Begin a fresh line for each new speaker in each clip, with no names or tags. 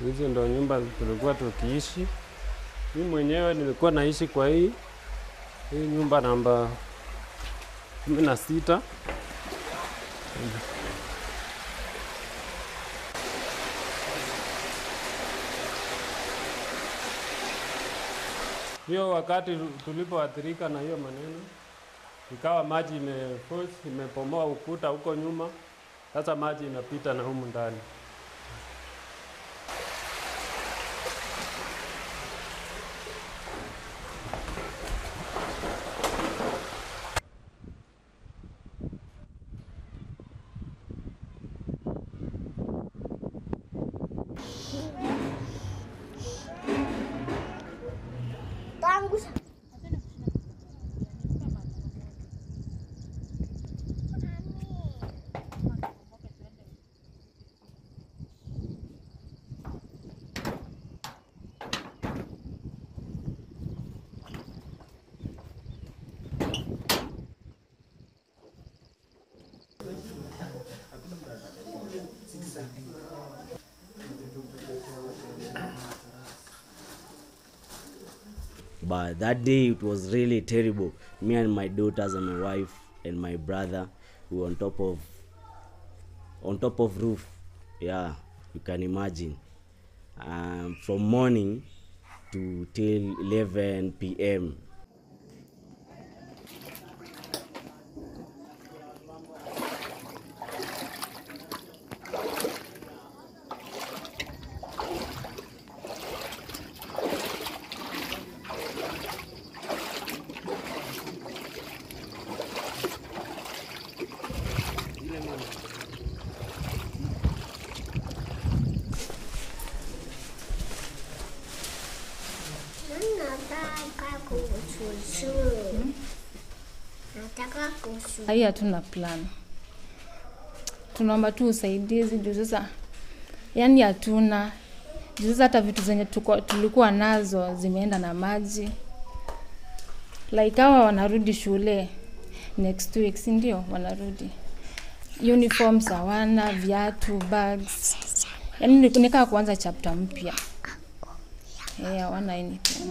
Hizi ndo nyumba tulikuwa tukiishi. Mi mwenyewe nilikuwa naishi kwa hii hii nyumba namba kumi na sita. Hiyo wakati tulipoathirika na hiyo maneno, ikawa maji imeforce imepomoa ukuta huko nyuma, sasa maji inapita na humu ndani.
Tangu
but that day it was really terrible me and my daughters and my wife and my brother we were on top of on top of roof yeah you can imagine um, from morning to till 11 p.m
nataka kuchuchu. Nataka kuchuchu.
Hii hatuna plan, tunaomba tu usaidizi juu sasa, yani hatuna juu sasa, hata vitu zenye tuko, tulikuwa nazo zimeenda na maji. Like hawa wanarudi shule next week, si ndio? Wanarudi uniforms hawana, viatu, bags, yani ni- nikaa kuanza chapter mpya. Eh, hawana anything.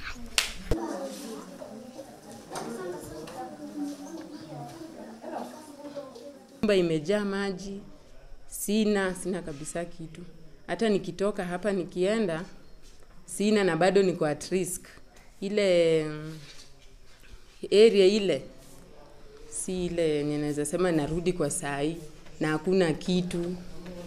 Nyumba imejaa maji, sina sina kabisa kitu. Hata nikitoka hapa nikienda sina, na bado niko at risk. Ile mm, area ile si ile yenye naweza sema narudi kwa saa hii na hakuna kitu.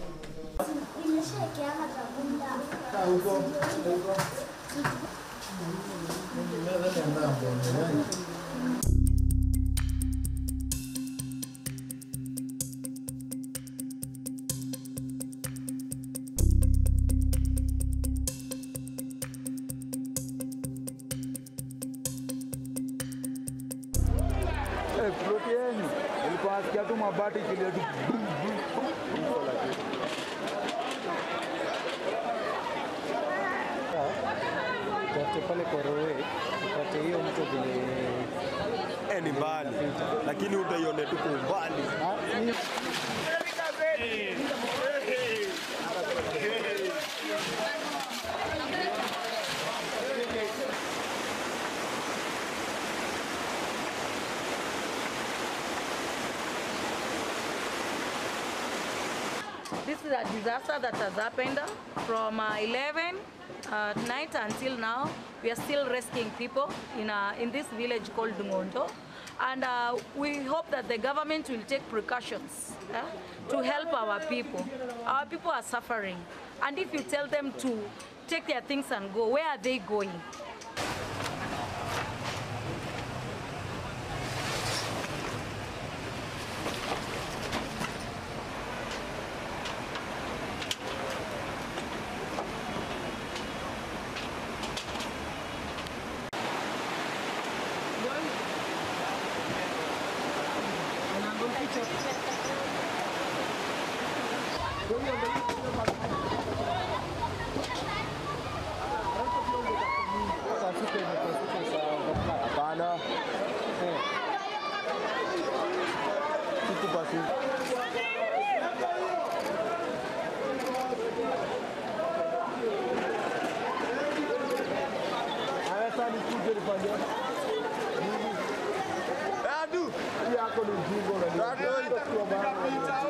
Eh, ploti yenu nilikuwa nasikia tu mabati ikilia tu brum, brum, brum, brum, lakini.
Tafute pale kwa rowe upate hiyo mto vile
Eh, ni mbali lakini utaione tu kwa umbali.
Ah, ni-
This is a disaster that has happened from uh, 11 uh, night until now. We are still rescuing people in, uh, in this village called Dungondo. And uh, we hope that the government will take precautions eh, to help our people. Our people are suffering. And if you tell them to take their things and go, where are they going?
yako ni ujinga unaniambia. Kwa maana